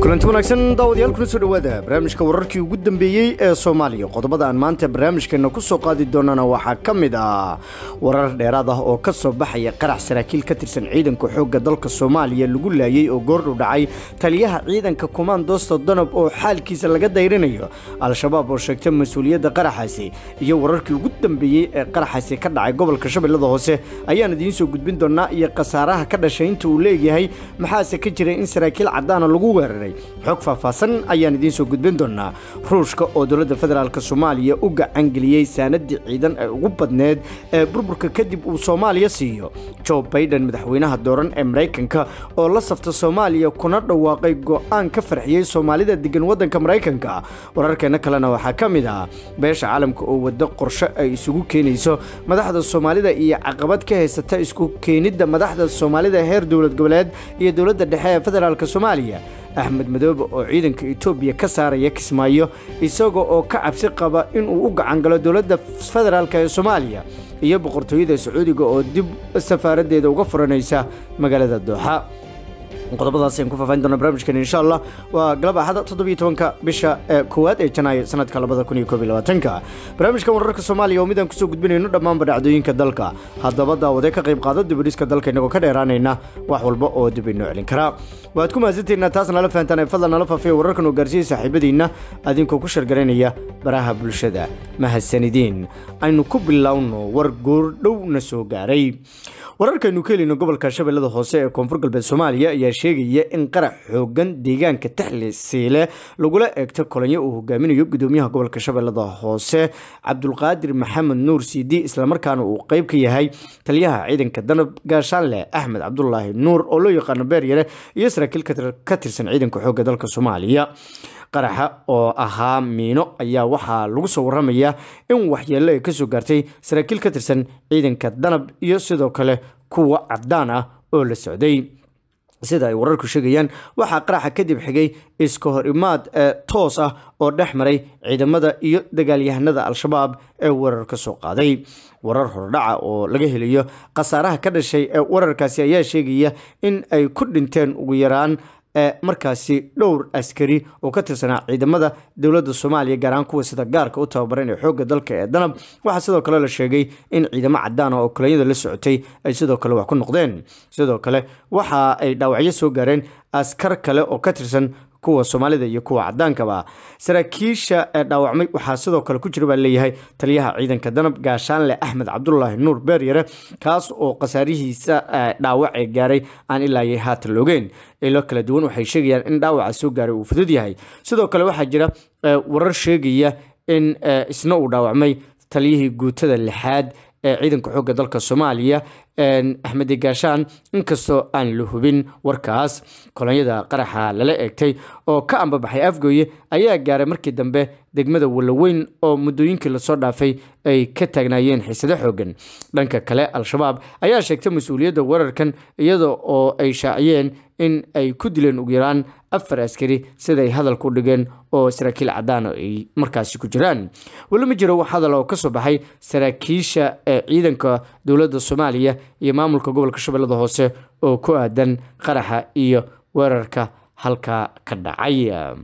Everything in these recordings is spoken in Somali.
kulanti wanaagsan daawadayaal kuna soo dhowaada barnaamijka wararkii ugu dambeeyey ee soomaaliya qodobada aan maanta barnaamijkeena ku soo qaadi doonana waxaa ka mid ah warar dheeraad ah oo ka soo baxaya qarax saraakiil ka tirsan ciidanka xoogga dalka soomaaliya lagu laayay oo goordhow dhacay taliyaha ciidanka kumaandoosta danab oo xaalkiisa laga dayrinayo al-shabaab oo sheegtay mas-uuliyadda qaraxaasi iyo wararkii ugu dambeeyey ee qaraxaasi ka dhacay gobolka shabeellada hoose ayaan idiin soo gudbin doonaa iyo khasaaraha ka dhashay inta uu leeyahay maxaase ka jiray in saraakiil caddaana lagu weeraray xog faahfaahsan ayaan idiin soo gudbin doonaa ruushka oo dowladda federaalk soomaaliya u gacangeliyey saanadii ciidan ee ugu badneed ee burburka kadib uu soomaaliya siiyo joe baiden madaxweynaha dooran ee maraykanka oo la safta soomaaliya kuna dhawaaqay go'aan ka farxiyey soomaalida degan waddanka maraykanka wararkeena kalena waxaa ka mid ah beesha caalamka oo waddo qorshe ay isugu keenayso madaxda soomaalida iyo caqabad ka haysata isku keenidda madaxda soomaalida heer dowlad goboleed iyo dowladda dhexe ee federaalk soomaaliya axmed madoobe oo ciidanka etoobiya ka saaraya kismaayo isaga oo ka cabsi qaba inuu u gacangalo dowladda federaalk ee soomaaliya iyo boqortooyada sacuudiga oo dib safaaraddeeda uga furanaysa magaalada dooxa qodobadaas ayaan ku faafaahin doona barnaamijkan insha allah waa galab axada toddobiyo tobanka bisha koowaad ee janaayo sanadka labada kun iyo koob iyo labaatanka barnaamijkan wararka soomaaliya oo midaan kusoo gudbinayno dhammaanba dhacdooyinka dalka haddaba daawade ka qayb qaado dibadhiska dalka inagoo ka dheeraanayna wax walba oo dib inoo celin karaa waad ku mahadsantaynaa taas nala fahantaan ee fadlan nala faafiya wararkan oo gaarsiiyey saaxiibadiinna adinkoo ku shargaraynaya baraha bulshada mahadsanidiin aynu ku bilowno war goordhowna soo gaaray wararkaynu ka helino gobolka shabeellada hoose ee koonfur galbeed soomaaliya ayaa sheegaya in qarax xoogan deegaanka taxli siile lagula eegto kolonyo uu hogaaminayo gudoomiyaha gobolka shabeellada hoose cabdulqaadir maxamed nuur siidi islamarkaana uu qeyb ka yahay taliyaha ciidanka danab gaashaanle axmed cabdulaahi nuur oo loo yaqaano beeryare iyo saraakiil ka tirsan ciidanka xoogga dalka soomaaliya qaraxa oo ahaa miino ayaa waxaa lagu soo waramayaa in waxyeello ay kasoo gaartay saraakiil ka tirsan ciidanka danab iyo sidoo kale kuwa caddaan ah oo la socday sida ay wararku sheegayaan waxaa qaraxa kadib xigay iska hor imaad toos ah oo dhex maray ciidamada iyo dagaalyahanada al-shabaab ee weerar ka soo qaaday warar hordhaca oo laga helayo khasaaraha ka dhashay ee wararkaasi ayaa sheegaya in ay ku dhinteen ugu yaraan markaasi dhowr askari oo ka tirsanaa ciidamada dowladda soomaaliya gaar ahaan kuwa sida gaarka u tababaran ee xoogga dalka ee danab waxaa sidoo kale la sheegay in ciidamo cadaan ah oo kolonyada la socotay ay sidoo kale wax ku noqdeen sidoo kale waxa ay dhaawacyo soo gaareen askar kale oo ka tirsan kuwa soomaalida iyo kuwa cadaankaba saraakiisha ee dhaawacmay waxaa sidoo kale ku jira baa leeyahay taliyaha ciidanka danab gaashaanle axmed cabdulaahi nuur beeryare kaas oo khasaarihiisa dhaawac ee gaaray aan ilaayay haatan loogeen ilo kala duwan waxay sheegayaan in dhaawaca soo gaaray uu fudud yahay sidoo kale waxaa jira warar sheegaya in isna uu dhaawacmay taliyihii guutada lixaad ee ciidanka xoogga dalka soomaaliya axmedi gaashaan inkastoo aan la hubin warkaas kolonyada qaraxa lala eegtay oo ka ambabaxay afgooye ayaa gaaray markii dambe degmada walaweyn oo muddooyinkii lasoo dhaafay ay ka taagnaayeen xiisado xoogan dhanka kale al-shabaab ayaa sheegtay mas-uuliyadda weerarkan iyada oo ay shaaciyeen in ay ku dileen ugu yaraan afar askari siday hadalku dhigeen oo saraakiil cadaan ay markaasi ku jiraan weli ma jiro wax hadal oo kasoo baxay saraakiisha ciidanka dowladda soomaaliya iyo maamulka gobolka shabeellada hoose oo ku aadan qaraxa iyo weerarka halkaa ka dhacay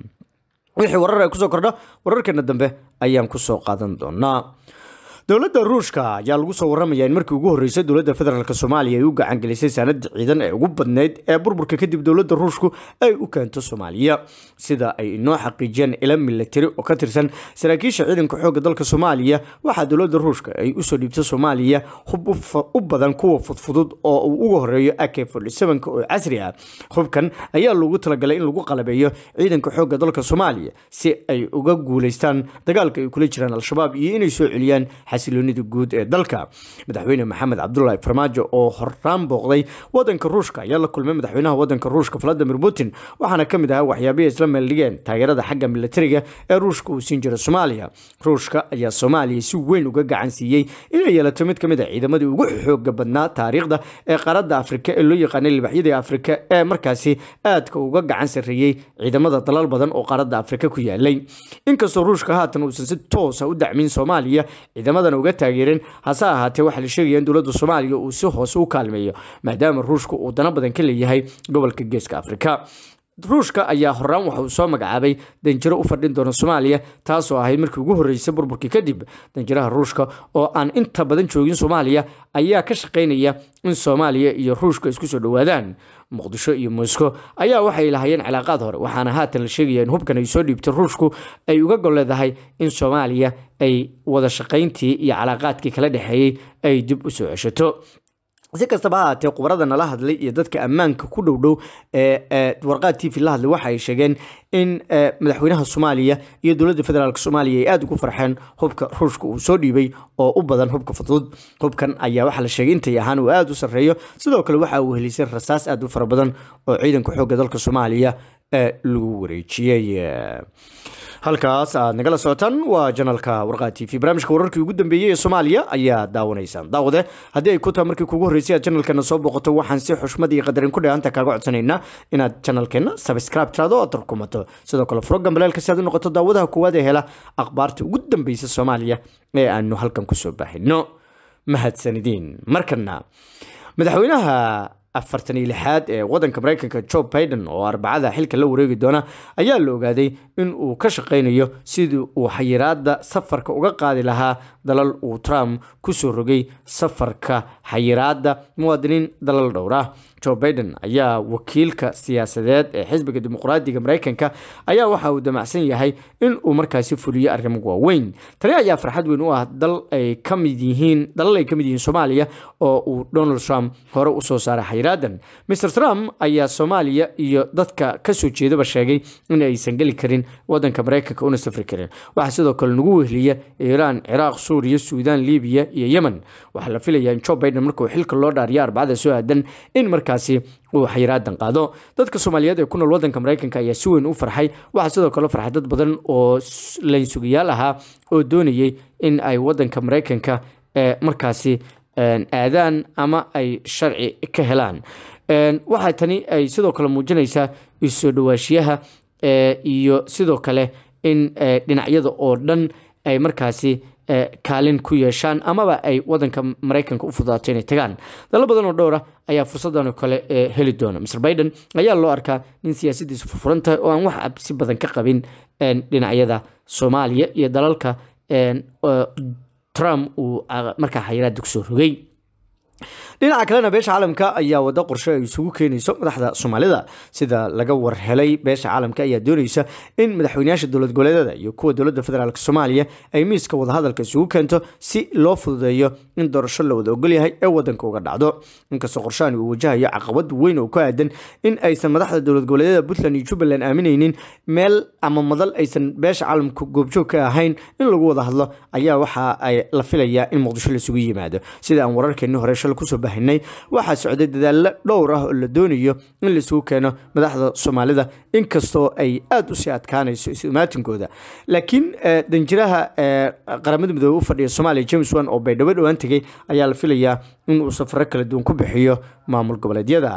wixii warar ay kusoo kordha wararkeena dambe ayaan kusoo qaadan doonaa dowladda ruushka ayaa lagu soo waramayaa in markii ugu horreysay dowladda federaalk soomaaliya ay u gacangelisay saanada ciidan ee ugu badneyd ee burburka kadib dowladda ruushku ay u keento soomaaliya sida ay inoo xaqiijiyeen ila milatari oo ka tirsan saraakiisha ciidanka xoogga dalka soomaaliya waxaa dowladda ruushka ay usoo dhiibtay soomaaliya hub u badan kuwa fudfudud oo uu uga horeeyo ak oo casri ah hubkan ayaa loogu talagalay in lagu qalabeeyo ciidanka xoogga dalka soomaaliya si ay uga guuleystaan dagaalka ay kula jiraan al-shabaab iyo inay soo celiyaan xasiloonida guud ee dalka madaxweyne maxamed cabdulaahi farmaajo oo horaan booqday wadanka ruushka ayaa la kulmay madaxweynaha wadanka ruushka valadimir putin waxaana ka mid ahaa waxyaabihii isla meeldhigeen taageerada xagga militariga ee ruushka uu siin jira soomaaliya ruushka ayaa soomaaliya si weyn uga gacan siiyey inay yeelato mid ka mid a ciidamadii ugu xooga badnaa taariikhda ee qaaradda afrika ee loo yaqaanay libaxyadii afrika ee markaasi aadka uga gacan sarreeyey ciidamada dalal badan oo qaaradda afrika ku yaalay inkastoo ruushka haatan uusan si toosa u dacmin soomaaliya ciidamada uga taageereen hase ahaatee waxaa la sheegaya in dowladda soomaaliya uu si hoose u kaalmeeyo maadaama ruushka uu dana badan ka leeyahay gobolka geeska afrika ruushka ayaa horaan waxa uu soo magacaabay danjiro u fadhin doona soomaaliya taasoo ahayd markii ugu horreysay burburkii kadib danjiraha ruushka oo aan inta badan joogin soomaaliya ayaa ka shaqaynaya in soomaaliya iyo ruushka isku soo dhowaadaan muqdisho iyo moscow ayaa waxay lahaayeen cilaaqaad hore waxaana haatan la sheegaya in hubkan ay soo dhiibtay ruushku ay uga gol leedahay in soomaaliya ay wada shaqayntii iyo calaaqaadkii kala dhexeeyey ay dib u soo ceshato si kastaba ha haatee khubarada nala hadlay iyo dadka ammaanka ku dhow dhow ee warqaad t v la hadlay waxa ay sheegeen in madaxweynaha soomaaliya iyo dowladda federaalk soomaaliya ay aada ugu farxeen hubka ruushka uu soo dhiibay oo u badan hubka fudud hubkan ayaa waxaa la sheegay intay ahaan uu aada u sarreeyo sidoo kale waxa uu helisay rasaas aada u fara badan oo ciidanka xoogga dalka soomaaliya lagu wareejiyey halkaas aad nagala socotaan waa janalka warqaa t v barnaamijka wararkii ugu dambeeyey ee soomaaliya ayaa daawanaysaan daawade haddii ay ku tahay markii kugu horreysay aad janalkeena soo booqato waxaan si xushmad iyo qadarin ku dheehanta kaaga codsanaynaa inaad janalkeena sabscribe tiraado oo aad rukumato sidoo kale frogan baleelka si aad u noqoto daawadaha koowaad ee hela akhbaarta ugu dambeysa soomaaliya ee aanu halkan kusoo baahino mahadsanidin markana madaxweynaha afartan iyo lixaad ee wadanka mareykanka joe biden oo arbacada xilka la wareegi doona ayaa la ogaaday in uu ka shaqaynayo sidii uu xayiraada safarka uga qaadi lahaa dalal uu trump kusoo rogay safarka xayiraada muwaadiniin dalal dhowra joe biden ayaa wakiilka siyaasadeed ee xisbiga dimuqraadiga mareykanka ayaa waxa uu damacsan yahay in uu markaasi fuliyo arrimo waaweyn tani ayaa farxad weyn u ah dal ay ka mid yihiin dalal ay ka mid yihiin soomaaliya oo uu donald trump hore usoo saaray xayiraadan mr trump ayaa soomaaliya iyo dadka kasoo jeedaba sheegay in aysan geli karin wadanka mareykanka una safri karin waxaa sidoo kale nagu wehliya iiraan ciraaq suuriya suudaan libiya iyo yemen waxaa la filayaa in joe biden markuu xilka loo dhaariyo arbacada soo aadan in markaasi uu xayiraadan qaado dadka soomaaliyeed ee ku nool wadanka mareykanka ayaa si weyn u farxay waxaa sidoo kale farxay dad badan oo laynsugayaal ahaa oo doonayay in ay wadanka mareykanka markaasi aadaan ama ay sharci ka helaan waxaa tani ay sidoo kale muujinaysaa isoo dhawaashiyaha iyo sidoo kale in dhinacyada oo dhan ay markaasi kaalin ku yeeshaan amaba ay wadanka mareykanka u fududaato inay tagaan dalal badan oo dhowra ayaa fursadan oo kale heli doona mr biden ayaa loo arkaa nin siyaasadiisu furfuran tahay oo aan wax absi badan ka qabin dhinacyada soomaaliya iyo dalalka trump uu markaa xayiraada kusoo rogay dhinaca kalena beesha caalamka ayaa wada qorshe ay isugu keenayso madaxda soomaalida sida laga warhelay beesha caalamka ayaa doonaysa in madaxweynayaasha dowlad goboleedada iyo kuwa dowladda federaalk soomaaliya ay miiska wadahadalka isugu keento si loo fududeeyo in doorasho la wada ogolyahay ee wadanka uga dhacdo inkastoo qorshahan uu wajahayo caqabad weyn oo ku aadan in aysan madaxda dowlad goboleedyada puntland iyo jubbaland aaminaynin meel ama madal aysan beesha caalamka goobjoog ka ahayn in lagu wada hadlo ayaa waxa ay la filayaa in muqdisho laisugu yimaado sida aan wararkeenni hore shal kusoo bahinay waxaa socday dadaallo dhowr ah oo la doonayo in laisugu keeno madaxda soomaalida inkastoo ay aada usii adkaanayso imaatinkooda laakiin danjiraha qaramada midoobe u fadhiya soomaaliya james wan oo baydhabo dhowaan tegay ayaa la filayaa in uu safaro kala duwan ku bixiyo maamul goboleedyada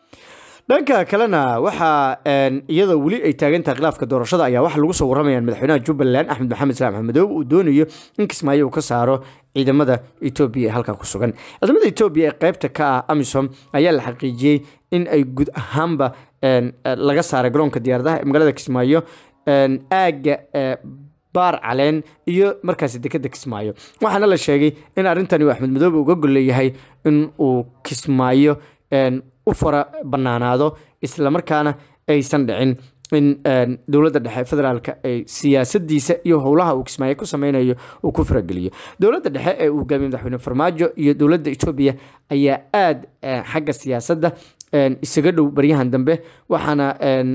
dhanka kalena waxaa iyadoo weli ay taagantahay khilaafka doorashada ayaa waxaa lagu soo warramayaan madaxweynaha jubbaland axmed maxamed salaam axmedoobe uu doonayo in kismaayo uu ka saaro ciidamada etoobiya ee halkaa ku sugan ciidamada etoobiya ee qaybta ka ah amisom ayaa la xaqiijiyey in ay guud ahaanba laga saaray garoonka diyaaradaha ee magaalada kismaayo aagga baar caleen iyo markaasi dekeda kismaayo waxaana la sheegay in arrintani uu axmed madoobe uga golleeyahay in uu kismaayo u fara banaanaado islamarkaana aysan dhicin in dowladda dhexe federaalka ay siyaasadiisa iyo howlaha uu kismaayo ku sameynayo uu ku farageliyo dowladda dhexe ee uu hogaamiye madaxweyne farmaajo iyo dowladda etoobiya ayaa aada xagga siyaasadda isaga dhow baryahan dambe waxaana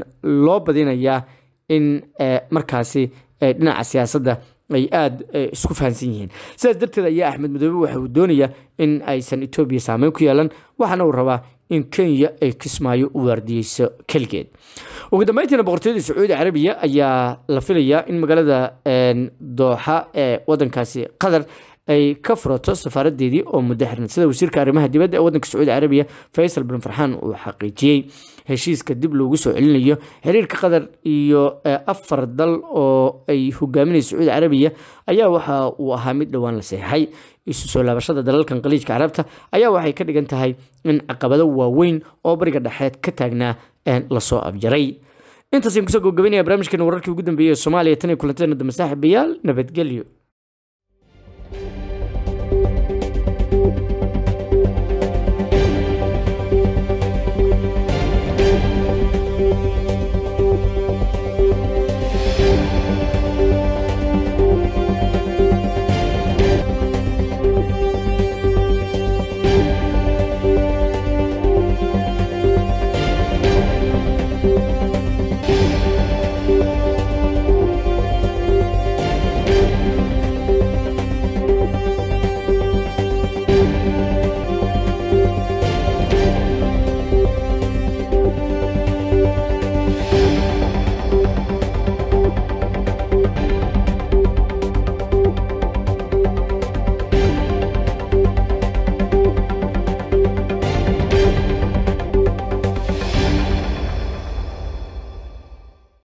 loo badinayaa in markaasi dhinaca siyaasadda ay aada isku fahansan yihiin sidaas darteed ayaa axmed madoobe waxa uu doonayaa in aysan etoobiya saameyn ku yeelan waxaana uu rabaa in kenya ay kismaayo u waardiyeyso keligeed ugu dambeyntiina boqortooyada sacuudi carabiya ayaa la filayaa in magaalada dooxa ee wadankaasi qatar ay ka furato safaaradeedii oo muddo xirnad sida wasiirka arrimaha dibadda ee wadanka sacuudi carabiya faysal bin farxaan uu xaqiijiyey heshiiska dib loogu soo celinayo xiriirka qatar iyo afar dal oo ay hogaaminaysa sacuudi carabiya ayaa waxa uu ahaa mid dhowaan la seexay isu soo laabashada dalalkan qaliijka carabta ayaa waxay ka dhigan tahay in caqabado waaweyn oo bariga dhexeed ka taagnaa lasoo abjaray intaasaan kusoo gabagabaynaya barnaamijkeena wararkii ugu dambeeyey ee soomaaliya tan iyo kulanteena dambe saaxiibayaal nabadgelyo